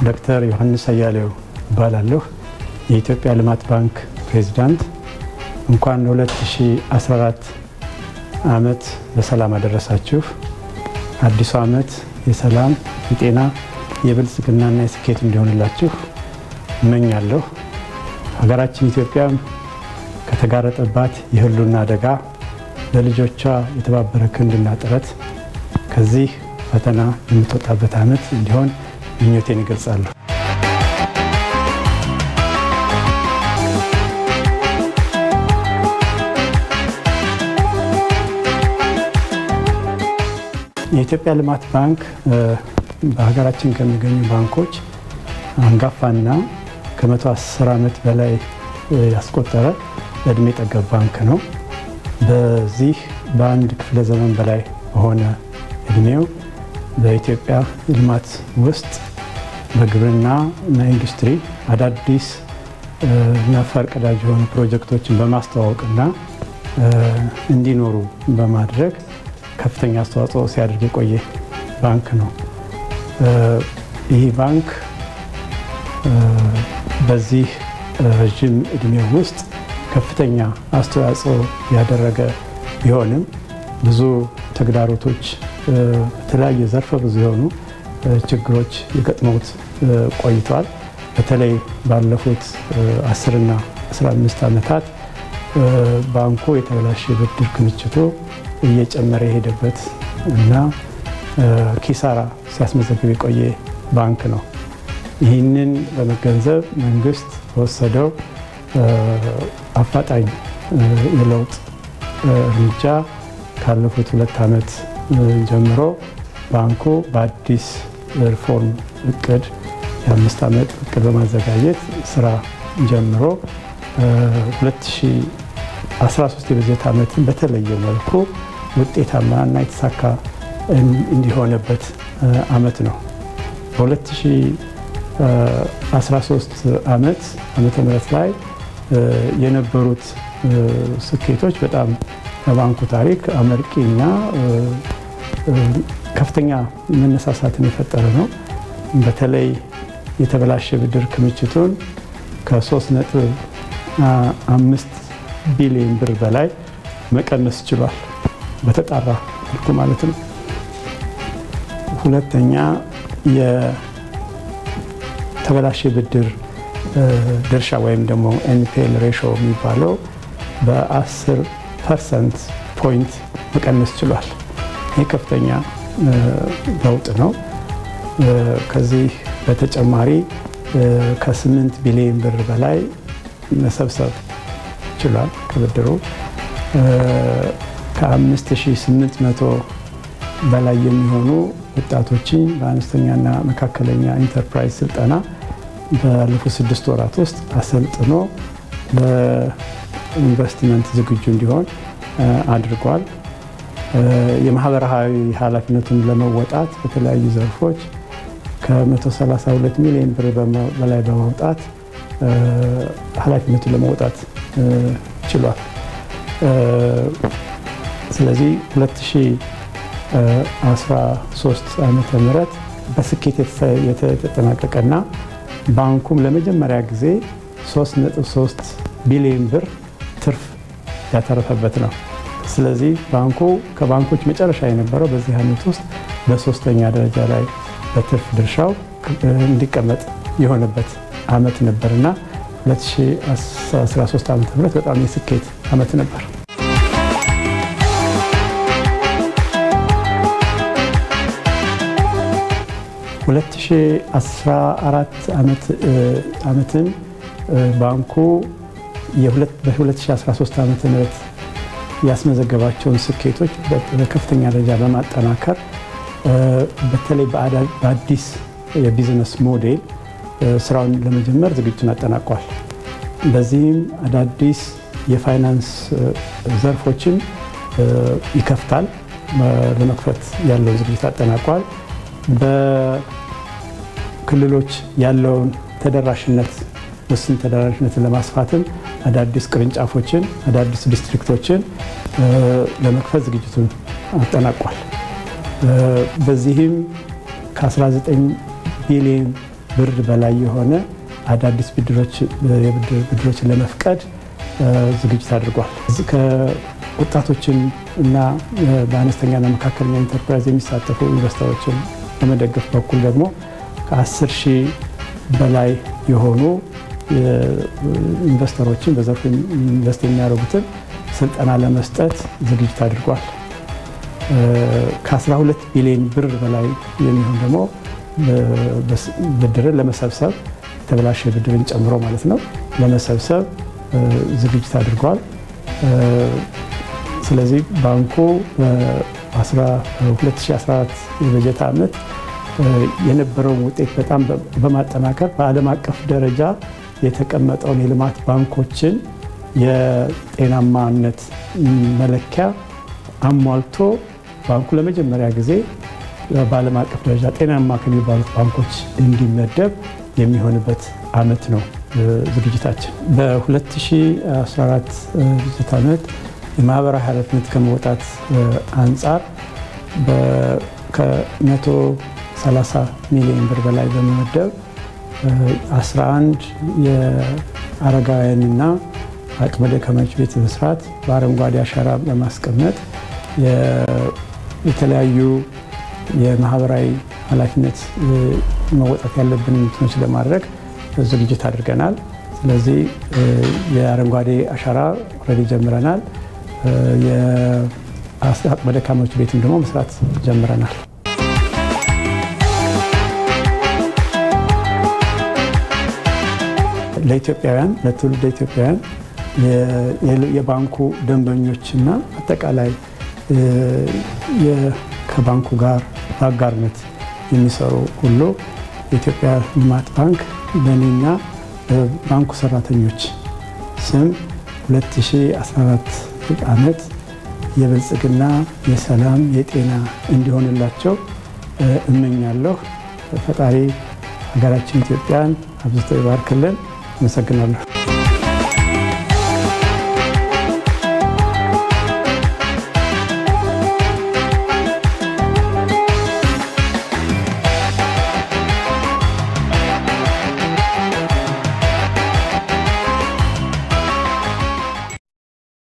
ዶክተር ዮሐንስ አያሌው እባላለሁ። የኢትዮጵያ ልማት ባንክ ፕሬዚዳንት። እንኳን 2014 ዓመት በሰላም አደረሳችሁ። አዲሱ ዓመት የሰላም፣ የጤና፣ የብልጽግናና የስኬት እንዲሆንላችሁ እመኛለሁ። ሀገራችን ኢትዮጵያ ከተጋረጠባት የህልውና አደጋ ለልጆቿ የተባበረ ክንድና ጥረት ከዚህ ፈተና የምትወጣበት ዓመት እንዲሆን ምኞቴን ይገልጻለሁ። የኢትዮጵያ ልማት ባንክ በሀገራችን ከሚገኙ ባንኮች አንጋፋና ከመቶ አስር ዓመት በላይ ያስቆጠረ እድሜ ጠገብ ባንክ ነው። በዚህ በአንድ ክፍለ ዘመን በላይ በሆነ እድሜው በኢትዮጵያ ልማት ውስጥ በግብርና እና ኢንዱስትሪ አዳዲስ እና ፈርቀዳጅ የሆኑ ፕሮጀክቶችን በማስተዋወቅና እንዲኖሩ በማድረግ ከፍተኛ አስተዋጽኦ ሲያደርግ የቆየ ባንክ ነው። ይህ ባንክ በዚህ ረዥም እድሜ ውስጥ ከፍተኛ አስተዋጽኦ ያደረገ ቢሆንም ብዙ ተግዳሮቶች፣ በተለያየ ዘርፈ ብዙ የሆኑ ችግሮች የገጥመውት ቆይተዋል። በተለይ ባለፉት 10ና 15 ዓመታት ባንኩ የተበላሸ ብድር ክምችቱ እየጨመረ የሄደበት እና ኪሳራ ሲያስመዘግብ የቆየ ባንክ ነው። ይህንን በመገንዘብ መንግስት በወሰደው አፋጣኝ የለውጥ እርምጃ ካለፉት ሁለት ዓመት ጀምሮ ባንኩ በአዲስ ሪፎርም እቅድ የአምስት ዓመት እቅድ በማዘጋጀት ስራ ጀምሮ 2013 የበጀት ዓመትን በተለየ መልኩ ውጤታማና የተሳካ እንዲሆነበት ዓመት ነው። በ2013 ዓመት ዓመተ ምህረት ላይ የነበሩት ስኬቶች በጣም በባንኩ ታሪክ አመርቂና ከፍተኛ መነሳሳትን የፈጠረ ነው። በተለይ የተበላሸ ብድር ክምችቱን ከ3.5 ቢሊዮን ብር በላይ መቀነስ ችሏል። በተጣራ መልኩ ማለት ነው። ሁለተኛ የተበላሸ ብድር ድርሻ ወይም ደግሞ ኤንፒኤል ሬሾ የሚባለው በ10 ፐርሰንት ፖይንት መቀነስ ችሏል። ይህ ከፍተኛ ለውጥ ነው። ከዚህ በተጨማሪ ከ8 ቢሊዮን ብር በላይ መሰብሰብ ችሏል። ከብድሩ ከ5800 በላይ የሚሆኑ ወጣቶችን በአነስተኛና መካከለኛ ኢንተርፕራይዝ ስልጠና ባለፉት ስድስት ወራት ውስጥ አሰልጥኖ ለኢንቨስትመንት ዝግጁ እንዲሆን አድርጓል። የማህበራዊ ኃላፊነቱን ለመወጣት በተለያዩ ዘርፎች ከ132 ሚሊዮን ብር በላይ በማውጣት ኃላፊነቱን ለመወጣት ችሏል። ስለዚህ 2013 ዓመተ ምህረት በስኬት የተጠናቀቀና ባንኩም ለመጀመሪያ ጊዜ 3.3 ቢሊዮን ብር ትርፍ ያተረፈበት ነው። ስለዚህ ባንኩ ከባንኮች መጨረሻ የነበረው በዚህ ዓመት ውስጥ በሶስተኛ ደረጃ ላይ በትርፍ ድርሻው እንዲቀመጥ የሆነበት ዓመት ነበርና 2013 ዓ ም በጣም የስኬት ዓመት ነበር። ሁለት ሺህ አስራ አራት ዓመትን ባንኩ በ2013 ዓ ም ያስመዘገባቸውን ስኬቶች በከፍተኛ ደረጃ በማጠናከር በተለይ በአዲስ የቢዝነስ ሞዴል ስራውን ለመጀመር ዝግጅቱን አጠናቋል። በዚህም አዳዲስ የፋይናንስ ዘርፎችን ይከፍታል። ለመክፈት ያለውን ዝግጅት አጠናቋል። በክልሎች ያለውን ተደራሽነት ውስን ተደራሽነትን ለማስፋትም አዳዲስ ቅርንጫፎችን አዳዲስ ዲስትሪክቶችን ለመክፈት ዝግጅቱን አጠናቋል። በዚህም ከ19 ቢሊዮን ብር በላይ የሆነ አዳዲስ ብድሮችን ለመፍቀድ ዝግጅት አድርጓል። ከወጣቶችን እና በአነስተኛና መካከለኛ ኢንተርፕራይዝ የሚሳተፉ ኢንቨስተሮችን በመደገፍ በኩል ደግሞ ከ10 ሺህ በላይ የሆኑ ኢንቨስተሮችን በዘርፉ ኢንቨስት የሚያደርጉትን ስልጠና ለመስጠት ዝግጅት አድርጓል። ከ12 ቢሊዮን ብር በላይ የሚሆን ደግሞ ብድርን ለመሰብሰብ የተበላሸ ብድርን ጨምሮ ማለት ነው ለመሰብሰብ ዝግጅት አድርጓል። ስለዚህ ባንኩ በ2014 የበጀት ዓመት የነበረውን ውጤት በጣም በማጠናከር በዓለም አቀፍ ደረጃ የተቀመጠውን የልማት ባንኮችን የጤናማነት መለኪያ አሟልቶ ባንኩ ለመጀመሪያ ጊዜ በዓለም አቀፍ ደረጃ ጤናማ ከሚባሉት ባንኮች እንዲመደብ የሚሆንበት ዓመት ነው ዝግጅታችን። በ2014 በጀት ዓመት የማህበራዊ ኃላፊነት ከመውጣት አንጻር ከ130 ሚሊዮን ብር በላይ በመመደብ 11 የአረጋውያንና አቅመ ደካሞች ቤት መስራት በአረንጓዴ አሻራ በማስቀመጥ የተለያዩ የማህበራዊ ኃላፊነት መወጣት ያለብን እንትኖች ለማድረግ ዝግጅት አድርገናል። ስለዚህ የአረንጓዴ አሻራ ኦልሬዲ ጀምረናል። የአቅመ ደካሞች ቤትም ደግሞ መስራት ጀምረናል። ለኢትዮጵያውያን ለትውልደ ኢትዮጵያውያን የባንኩ ደንበኞችና አጠቃላይ ከባንኩ ጋር በአጋርነት የሚሰሩ ሁሉ የኢትዮጵያ ልማት ባንክ በእኔና በባንኩ ሰራተኞች ስም 2014 ዓመት የብልጽግና፣ የሰላም፣ የጤና እንዲሆንላቸው እመኛለሁ። ፈጣሪ ሀገራችን ኢትዮጵያን አብዝቶ ይባርክልን። አመሰግናለሁ።